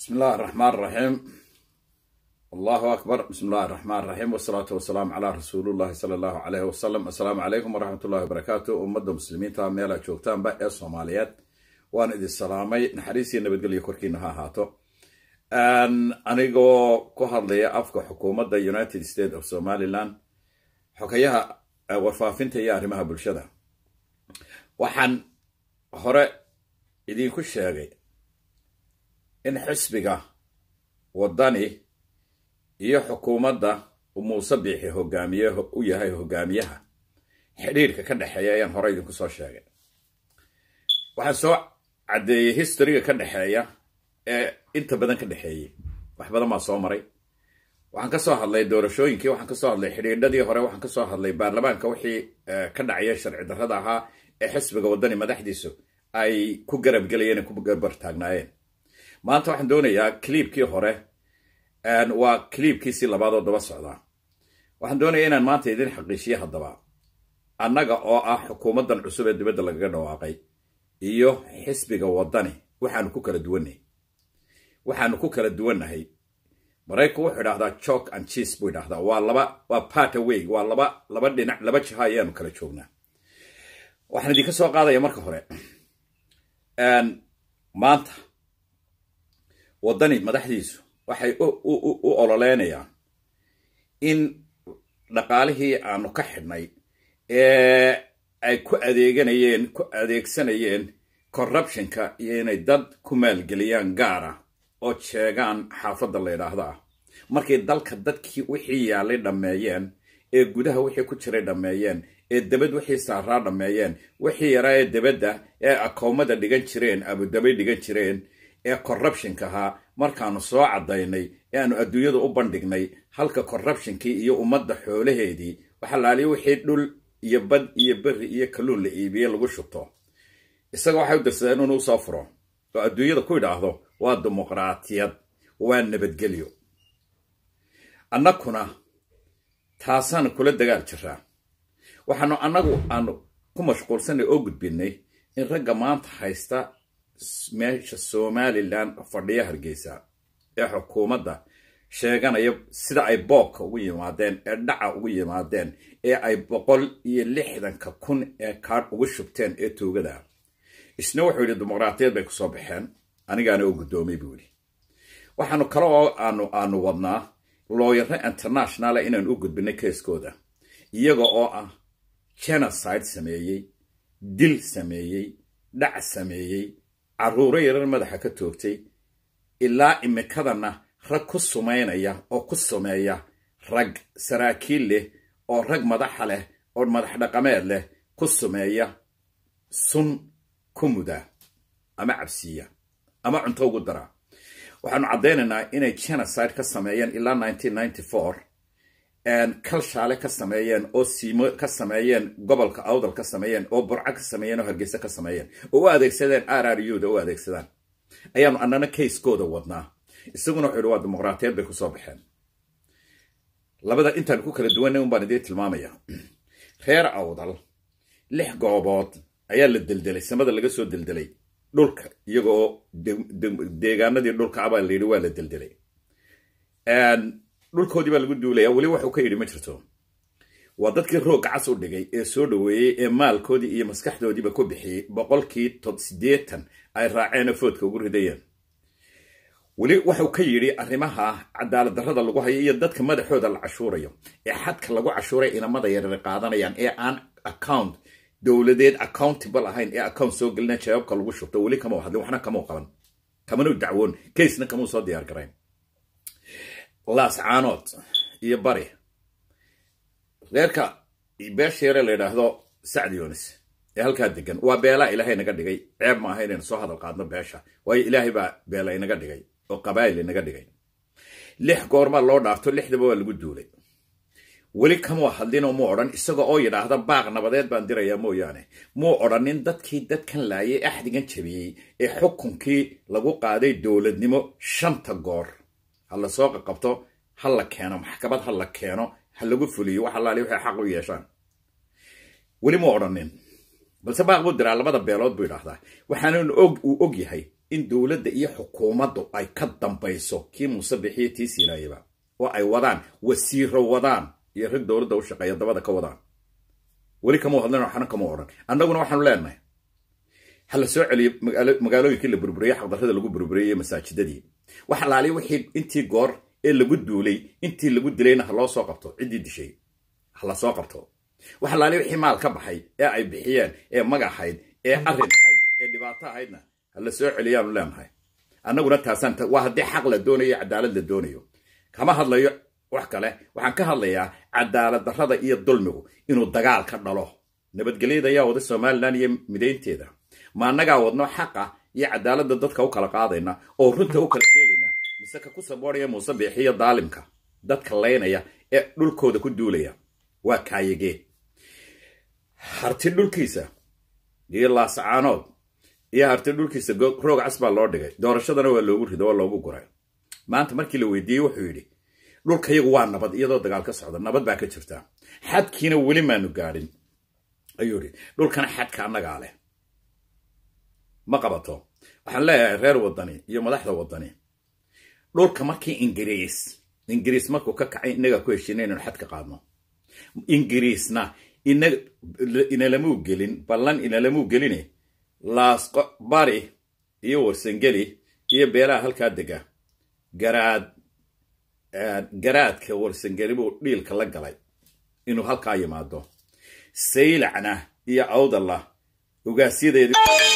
بسم الله الرحمن الرحيم الله أكبر بسم الله الرحمن الرحيم والصلاة والسلام على رسول الله صلى الله عليه وسلم السلام عليكم ورحمة الله وبركاته أمد المسلمين تا ميلا جوگتان با ee Soomaaliyeed waan idin salaamay naxariisii nabadgelyo korkiina ha ahaato anigoo ku hadlaya afka xukuumadda United States of Somaliland xogayaha warfaafinta iyo arrimaha bulshada waxaan hore idinku sheegay in xisbiga waddani iyo xukuumadda uu muuse biixi hogaamiye u yahay hogaamiyaha xidhiirka ka dhexeeya ayaan hore idinku soo sheegay waxaan soo caddeeyey historyga ka dhexeeya ee inta badan ka dhexeeyey wax badan baa soo maray waxaan ka soo hadlay doorashooyinkii waxaan ka soo hadlay xidhiidhadii hore waxaan ka soo hadlay baarlamaanka wixii ka dhacaya sharci darrada ahaa ee xisbiga waddani madaxdiisu ay ku garab gelayeen ku garbar taagnaayeen maanta waxaan doonayaa cliibkii hore waa cliibkiisii labaadoo daba socdaa waxaan doonayaa inaan maanta idin xaqiijiye haddaba annaga oo ah xukuumaddan cusub ee dibadda lagaga dhawaaqay iyo xisbiga waddani waxaanu ku kala duwannahay waxaanu ku kala duwannahay maraykanku wuxuu idhahdaa jok and cheese buu idhahdaa waa laba waa part away waa laba laba dhinac laba jiha ayaanu kala joognaa waxaan idinka soo qaadaya marka hore maanta waddani madaxdiisu waxay u ololeynayaan in dhaqaalihii aanu ka xidhnay ee ay ku adeeganayeen ku adeegsanayeen corruptionka iyo inay dad ku maalgeliyaan gaara oo jeegaan xaafadda la yidhaahda ah markay dalka dadkii wixii yaalay dhammeeyeen ee gudaha wixii ku jiray dhammeeyeen ee debad wixii saaraa dhammeeyeen wixii yaraa ee debadda ee akoomada dhigan jireen abudabay dhigan jireen ee corruptionka ahaa markaanu soo caddaynay ee aanu adduunyada u bandhignay halka corruptionkii iyo ummadda xoolaheedii waxalaaliya wixii dhul iyo bad iyo berri iyo kalluun la iibiye lagu shubto isaga waxay u dirsadeen inuu soo furo oo adduunyada ku idhaahdo waa dimuqraatiyad waa nabadgelyo annakuna taasaanu kula dagaal jiraa waxaanu annagu aanu ku mashquulsanay oo gudbinay in ragga maanta haysta meesha somalilan fadhiya hargeysa ee xukuumadda sheeganaya sida ay boobka ugu yimaadeen ee dhaca ugu yimaadeen ee ay boqol iyo lixdanka kun ee kaadh ugu shubteen ee tuugada isna wuxuu yidhi dimuqraatiyad bay kusoo baxeen anigaana oo guddoomay buu yidhi waxaanu kale oo aanu aanu wadnaa looyaro internationala inaan u gudbinay keeskooda iyaga oo ah genocide sameeyey dil sameeyey dhac sameeyey carruuro yarar madaxa ka toogtay ilaa imikadana rag ku sumaynaya oo ku sameeya rag saraakiil leh oo rag madaxa leh oo madax dhaqameed leh ku sumeeya sun ku muda ama cabsiiya ama cunto ugu dara waxaanu caddaynaynaa inay genocide ka sameeyeen ilaa kalshaale ka sameeyeen oo siimo ka sameeyeen gobolka awdal ka sameeyeen oo burco ka sameeyeen oo hargeysa ka sameeyeen oo u adeegsadeen r r u da u adeegsadaan ayaanu annana kayskooda wadnaa isaguna wuxuu yidhi waa dimuqraatiyad bay kusoo baxeen labada intaan ku kala duwanay un baan idiin tilmaamaya reer awdal lix goobood ayaa la deldelay samada laga soo deldelay dhulka iyagoo deegaanadii dhulka abaa la yidhi waa la deldelay dhulkoodii baa lagu duulaya weli waxuu ka yidhi ma jirto waa dadkii roogga cas u dhigay ee soo dhoweeyey ee maalkoodii iyo maskaxdoodiiba ku bixiyey boqolkii siddeetan ay raaceen oo foodka ugu ridayeen weli wuxuu ka yidhi arrimaha cadaalad darrada lagu hayo iyo dadka madaxooda la cashuurayo ee xadka lagu cashuuray inamada yarar qaadanayaan ee aan account dowladeed accountable ahayn ee account soo gelina jawaabka lagu shubto weli kama hadlin waxna kamau qaban kamanu dacwoon kaysna kamuu soo diyaar garayn laas caanood iyo bari reerka beesha yare la yidhaahdo sacd yunis ee halkaa degan waa beelaa ilaahay naga dhigay ceeb ma aha inaynu soo hadal qaadno beesha waayo ilaahay baa beela inaga dhigay oo qabaa'il inaga dhigay lix goormaa loo dhaafto lixdaba waa lagu duulay weli kamuu hadlinoo muu odhan isaga oo yidhaahda baaq nabadeed baan dirayaa mooyaane muu odhanin dadkii dadkan laayay axdigan jabiyey ee xukunkii lagu qaaday dowladnimo shanta goor ha la soo qaqabto ha la keeno maxkamad ha la keeno ha lagu fuliyo wax allaali waxay xaq u yeeshaan weli muu odhanin balse baaq buu diraa labada beelood buu idhaahdaa waxaana uu og yahay in dowladda iyo xukuumaddu ay ka dambayso kii muuse bixiyo tii siinaayaba oo ay wadaan wasiiro wadaan iyo rag dowladda u shaqeeya dabada ka wadaan weli kama hadlan waxna kama odhan annaguna waxaanu leenahay ha la soo celiyo magaalooyinkii la burburiyey xaqdarrada lagu burburiyey masaajidadii wax alaaliya wixii intii goor ee lagu duulay intii lagu dilayna ha loo soo qabto ciddii dishay ha la soo qabto wax alaaliya wixii maal ka baxay ee ay bixiyeen ee magaxayd ee arrin ahayd ee dhibaato ahaydna ha la soo celiyaanu leenahay annaguna taasaan waa haddii xaq la doonayo cadaalad la doonayo kama hadlayo wax kale waxaan ka hadlayaa cadaalad darrada iyo dulmigu inuu dagaal ka dhalo nabadgelyada ayaa wada somalilan iyo midaynteeda ma annagaa wadno xaqa iyo cadaaladda dadka u kala qaadayna oo runta u kala sheegayna mise ka ku sabooraya muuse biixiyo daalimka dadka laynaya ee dhulkooda ku duulaya waa kaayagee harti dhulkiisa iyo laasacaanood iyo harti dhulkiisa roog cas baa loo dhigay doorashadana waa loogu rido waa loogu guray maanta markii la weydiiyey wuxuu yidhi dhulkayagu waa nabad iyadoo dagaal ka socda nabad baa ka jirta xadkiina weli maanu gaadhin ayuu yidhi dhulkana xadka annagaa leh ma qabato waxaan leeyahay reer waddani iyo madaxda waddani dhulka markii ingiriis ingiriis markuu ka kacay innagaa ku heshiina inaynu xadka qaadno ingiriisna inalamuu gelin ballan inalamuu geline laasqo bari iyo warsangeli iyo beelaha halkaa dega garaad garaadka warsangeli buu dhiilka la galay inuu halkaa yimaado saylacna iyo awdalla ugaasyadeedi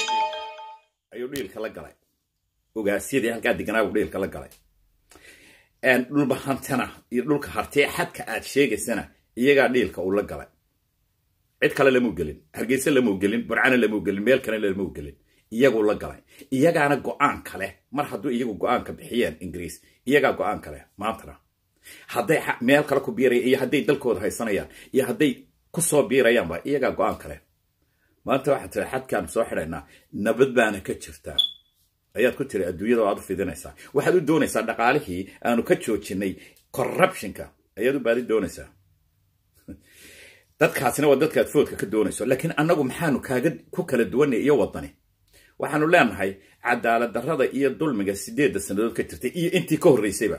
ayuu dhiilka la galay ogaasyadii halkaa deganaa buu dhiilka la galay dhulbahantana iyo dhulka hartee xadka aad sheegaysana iyagaa dhiilka uu la galay cid kale lamuu gelin hargeysa lamuu gelin burcana lamuu gelin meel kale lamuu gelin iyaguu la galay iyagaana go-aan kale mar hadduu iyagu go-aanka bixiyeen ingiriis iyagaa go-aan kale maantana hadday meel kale ku biiraya iyo hadday dalkooda haysanayaan iyo hadday ku soo biirayaanba iyagaa go-aan kale maanta waxaad tiri xadkaan soo xidhaynaa nabad baana ka jirtaa ayaad ku tiri adduunyada aad u fidinaysaa waxaad u doonaysaa dhaqaalihii aanu ka joojinay corruptionka ayaad u baadi doonaysaa dadkaasina waa dadkaad foodka ka doonayso laakiin annagu maxaanu kaaga ku kala duwanay iyo waddani waxaanu leenahay cadaalad darrada iyo dulmiga sideedda sannadood ka jirtay iyo intii ka horraysayba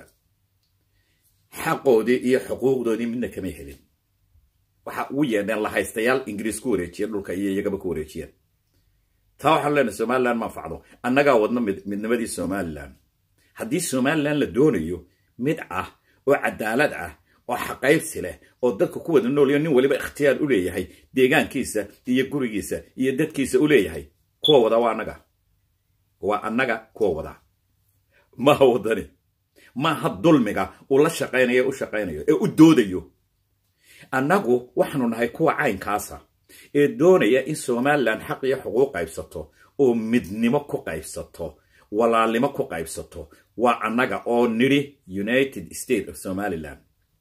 xaqoodii iyo xuquuqdoodii midna kamay helin waxa ugu yeedheen lahaystayaal ingiriis ku wareejiyeen dhulka iyo iyagaba ku wareejiyeen taa waxaanu leenahay somalilan manfacdo annagaa wadno midnimadii somalilan haddii somalilan la doonayo mid ah oo cadaalad ah oo xaqaybsi leh oo dadka ku wada noolyo nin waliba ikhtiyaar u leeyahay deegaankiisa iyo gurigiisa iyo dadkiisa u leeyahay kuwa wadaa waa annaga waa annaga kuwa wadaa maha waddani maaha dulmiga uu la shaqaynayo u shaqaynayo ee u doodayo annagu waxaanu nahay kuwa caynkaasa ee doonaya in somalilan xaq iyo xuquuq qaybsato oo midnimo ku qaybsato walaalnimo ku qaybsato waa annaga oo nidhi united state of somalilan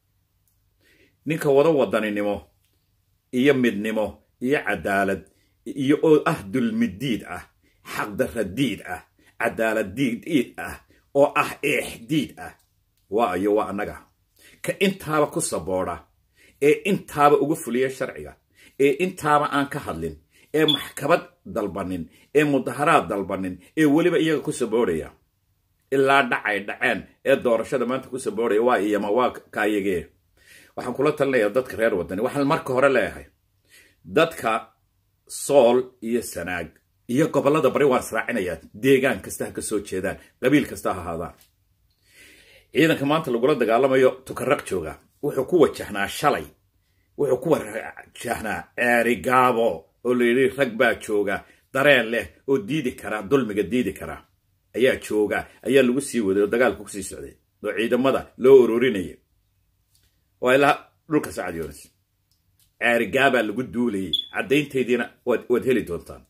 ninka wada wadaninimo iyo midnimo iyo cadaalad iyo oo ah dulmidiid ah xaqdarradiid ah cadaaladdiid ah oo ah eexdiid ah waa iyo waa annaga ka intaaba ku sabooda ee intaaba uga fuliya sharciga ee intaaba aan ka hadlin ee maxkamad dalbanin ee mudaharaad dalbanin ee weliba iyaga ku saboodhaya ilaa dhacay dhaceen ee doorashada maanta ku saboodhaya waa iyama waa kaayagee waxaan kula talinayaa dadka reer waddani waxaan marka hore leeyahay dadka sool iyo sanaag iyo gobollada bari waan israacinayaa deegaan kasta ha ka soo jeedaan qabiil kasta ha ahaadaan ciidanka maanta lagula dagaalamayo tukaraq jooga wuxuu ku wajahnaa shalay wuxuu ku wajahnaa ceerigaabo oo la yidhi rag baa jooga dareen leh oo diidi karaa dulmiga diidi karaa ayaa jooga ayaa lagu sii waday oo dagaalka kusii socday oo ciidamada loo ururinayay waa ilaa dhulka sacad yoonis ceerigaabaa lagu duulayay caddaynteediina waad heli doontaan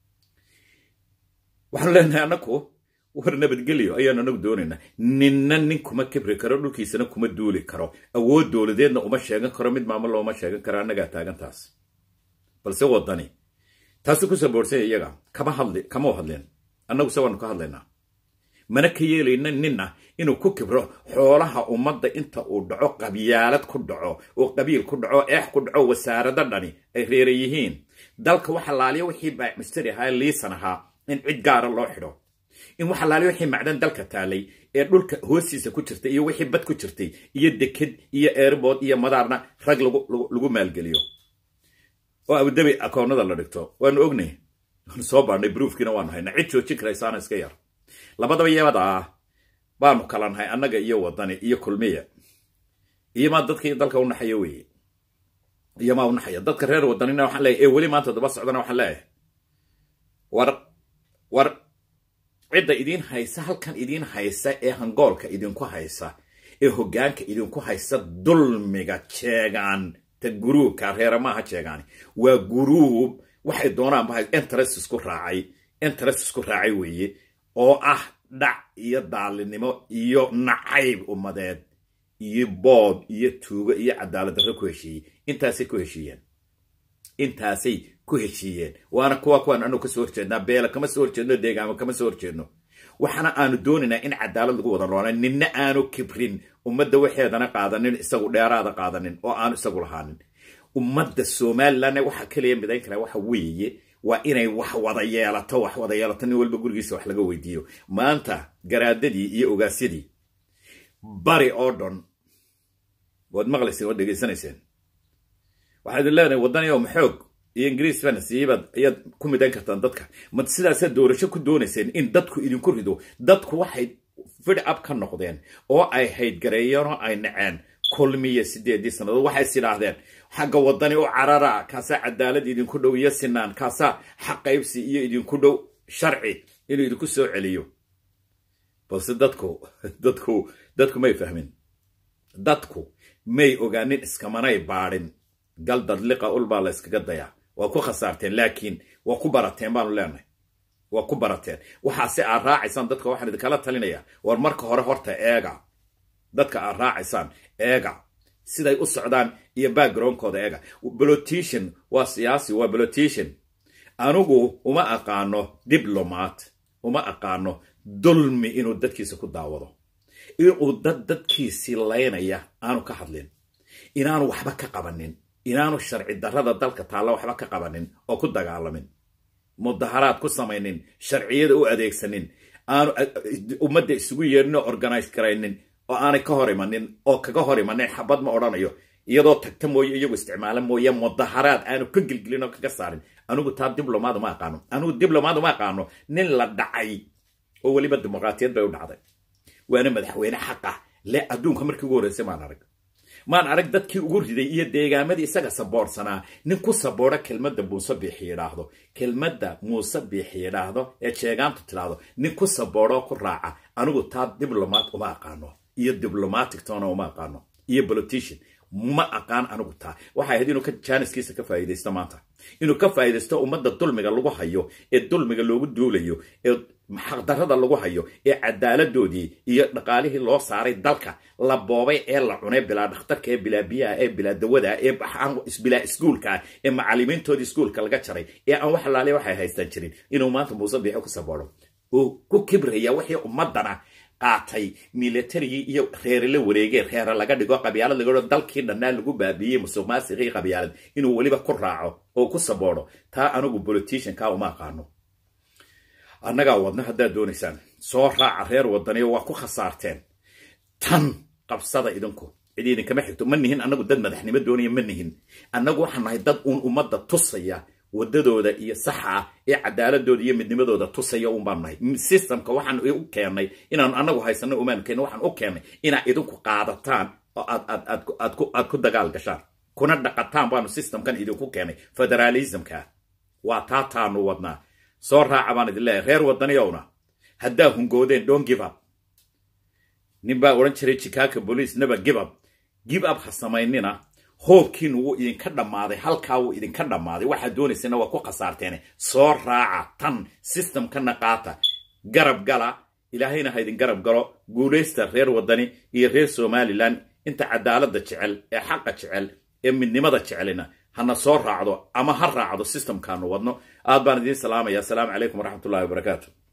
waxaanu leenahay annaku war nabadgelyo ayaanu anagu doonaynaa ninna nin kuma kibri karo dhulkiisana kuma duuli karo awood dowladeedna uma sheegan karo mid maamul looma sheegan karo annagaa taagantaas balse waddani taasuu ku saboorhsanya iyaga kama hadli kama hadleen annagu se waanu ka hadlaynaa mana ka yeelayna ninna inuu ku kibro xoolaha ummadda inta uu dhaco qabyaalad ku dhaco oo qabiil ku dhaco eex ku dhaco wasaarado dhani ay reera yihiin dalka waxa laaliya wixii baamistari ahaa liisan ahaa in cid gaara loo xidho in wax alaali wixii macdan dalka taalay ee dhulka hoostiisa ku jirtay iyo wixii bad ku jirtay iyo deked iyo airbood iyo madaarna rag lagu maalgeliyo oo abudabi akoonnada la dhigto waanu ognay waanu soo baadhnay bruufkiina waanu haynaa cid joojin karaysaana iska yar labadaba yabada ah baanu kala nahay annaga iyo wadani iyo kulmiya iyo maa dadka dalka u naxaya weeye iyo maa u naxaya dadka reer wadanina waxaan leeyahay ee weli maanta daba socdana waxaan leeyahay war war cidda idiin haysa halkan idiin haysa ee hangoolka idinku haysa ee hoggaanka idinku haysa dulmiga jeegaan ta guruubka reera maaha jeegaani waa guruub waxay doonaan bahay interest isku raacay interest isku raacay weeye oo ah dhac iyo daalinimo iyo nacayb ummadeed iyo boob iyo tuugo iyo cadaalad darro ku heshiiyey intaasay ku heshiiyeen intaasay ku heshiiyeen waana kuwa kuwaan anu kasoo horjeednaa beela kama soo horjeedno deegaamo kama soo horjeedno waxaana aanu doonaynaa in cadaalad lagu wada noolaa ninna aanu kibrin ummadda waxeedana qaadanin isagu dheeraada qaadanin oo aanu isagu lahaanin ummadda somalilanna waxa kaliya midayn kara waxa weeye waa inay wax wada yeelato wax wada yeelato nin walba gurigiisa wax laga weydiiyo maanta garaadadii iyo ogaasyadii bari oo dhan waad maqlayseen waad dhegaysanayseen waxaa idin leenahay waddaniyo maxoog iyo ingiriis bana siibaad ayaad ku midayn kartaan dadka ma sidaasaad doorasho ku doonayseen in dadku idinku rido dadku waxay fid ab ka noqdeen oo ay haydgareeyeen oo ay naceen kulmiya sideedii sannadood waxay is idhaahdeen xagga waddani u carara kaasaa cadaalad idinku dhow iyo sinaan kaasaa xaqaybsi iyo idinku dhow sharci inuu idinku soo celiyo balse dadku dadku dadku may fahmin dadku may ogaanin iskamanay baadhin gal dadliqa ul baa la yskaga dayaa waa ku khasaarteen laakiin waa ku barateen baanu leenahay waa ku barateen waxaase aad raacaysaan dadka waxaan idinkala talinayaa war marka hore horta eega dadka aad raacaysaan eega siday u socdaan iyo backgroundkooda eega politician waa siyaasi waa politician anigu uma aqaano diblomat uma aqaano dulmi inuu dadkiisa ku daawado inuu dad dadkiisii laynaya aanu ka hadlin inaanu waxba ka qabanin inaanu sharci darrada dalka taalla waxba ka qabanin oo ku dagaalamin mudaharaad ku samaynin sharciyada u adeegsanin aanu ummadda isugu yeedhin oo organize garaynin oo aanay ka hor imanin oo kaga hor imanin xabad ma odhanayo iyadoo tagta mooye iyagu isticmaala mooye mudaharaad aanu ka gelgelin oo kaga saarin anigu taa diblomaad uma aqaano anigu diblomaad uma aqaano nin la dhacay oo weliba dimuqraatiyad bay u dhacday waana madaxweyne xaqa le adduunka markii ugu horreysay maan arag maan arag dadkii ugu riday iyo deegaamadii isaga saboorsanaa nin ku saboora kelmadda muuse biixi yidhaahdo kelmadda muuse biixi yidhaahdo ee jeegaantu tidhaahdo nin ku sabooroo ku raaca anigu taa diblomaat uma aqaano iyo diblomatic tona uma aqaano iyo politician ma aqaan anigu taa waxay ahayd inuu ka jaaniskiisa ka faa'iidaysto maanta inuu ka faa'iidaysto ummadda dulmiga lagu hayo ee dulmiga loogu duulayo ee xaqdarrada lagu hayo ee cadaaladoodii iyo dhaqaalihii loo saaray dalka la boobay ee la cunay bilaa dhakhtarka ee bilaa biyaha ee bilaa dawada ee bilaa iskuulka ee macallimiintoodii iskuulka laga jaray ee aan wax alaale waxay haystaan jirin inuu maanta muuse biixo ku sabooro oo ku kibraya wixii ummadana qaatay milatarigii iyo reere la wareegee reere laga dhigo qabyaalad laga dhigo dalkii dhannaa lagu baabiiyey musuq maasiqii qabyaalad inuu weliba ku raaco oo ku sabooro taa anigu politicianka uma aqaano annagaa wadna haddaad doonaysaan soo raaca reer wadaniyo waa ku khasaarteen tan qabsada idinku cid idinkama xigto ma nihin annagu dad madaxnimo doonaya ma nihin annagu waxaan nahay dad uun ummadda tusaya waddadooda iyo saxa ah ee cadaaladooda iyo midnimadooda tusaya un baan nahay systemka waxaan u keennay inaan annagu haysano umaan keenno waxaan u keennay inaad idinku qaadataan oo aad aad aad aad ku aad ku dagaal gashaan kuna dhaqataan baanu systemkan idinku keenay federalismka waa taa taanu wadnaa soo raaca baan idin leeyahay reer waddaniyowna haddaa hungoodeen don't give up nin baa odhan jiray chicago police never give up give up ha samaynina hoobkiinu wuu idinka dhammaaday halkaa wuu idinka dhammaaday waxaad doonaysana waa ku khasaarteene soo raaca tan systemkana qaata garab gala ilaahayna ha idin garab galo guulaysta reer waddani iyo reer somalilan inta cadaaladda jecel ee xaqa jecel ee midnimada jecelina hana soo raacdo ama ha raacdo systemkaanu wadno aad baan idiin salaamaya asalaamu calaykum waraxmatullahi wabarakaatu